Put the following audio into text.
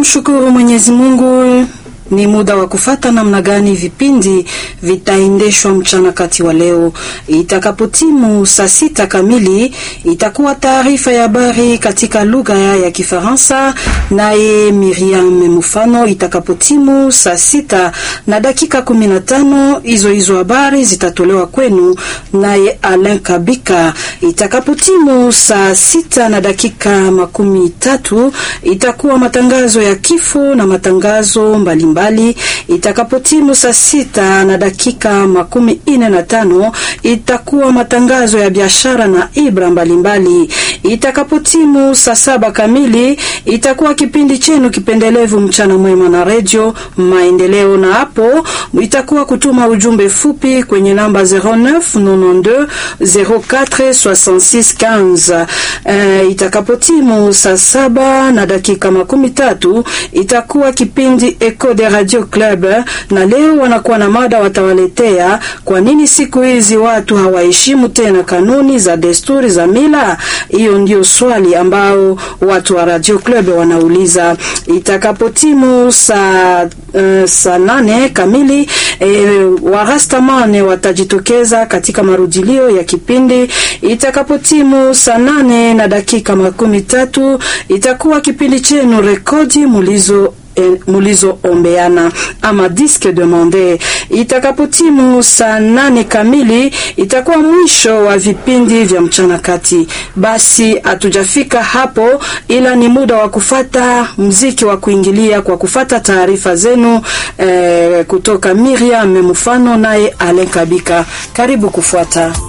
Mshukuru Mwenyezi Mungu. Ni muda wa kufata namna gani vipindi vitaendeshwa mchana kati wa leo. Itakapotimu saa sita kamili, itakuwa taarifa ya habari katika lugha ya Kifaransa, naye Miriam Mufano. Itakapotimu saa sita na dakika kumi na tano, hizo hizo habari zitatolewa kwenu naye Alain Kabika. Itakapotimu saa sita na dakika makumi tatu, itakuwa matangazo ya kifo na matangazo mbalimbali mbali. Itakapotimu saa sita na dakika makumi ine na tano itakuwa matangazo ya biashara na ibra mbalimbali. Itakapotimu saa saba kamili itakuwa kipindi chenu kipendelevu mchana mwema na redio Maendeleo, na hapo itakuwa kutuma ujumbe fupi kwenye namba 0992 04 66 15. Uh, itakapotimu saa saba na dakika makumi tatu itakuwa kipindi Eco de Radio Club, na leo wanakuwa na mada watawaletea, kwa nini siku hizi watu hawaheshimu tena kanuni za desturi za mila. Hiyo ndio swali ambao watu wa Radio Club wanauliza. Itakapotimu saa uh, saa nane kamili e, warastamane watajitokeza katika marudilio ya kipindi. Itakapotimu saa nane na dakika makumi tatu itakuwa kipindi chenu rekodi mulizo mulizoombeana ama disque demande. Itakapotimu saa nane kamili itakuwa mwisho wa vipindi vya mchana kati. Basi hatujafika hapo, ila ni muda wa kufata mziki wa kuingilia kwa kufata taarifa zenu eh, kutoka Miriam Mufano naye Alen Kabika. Karibu kufuata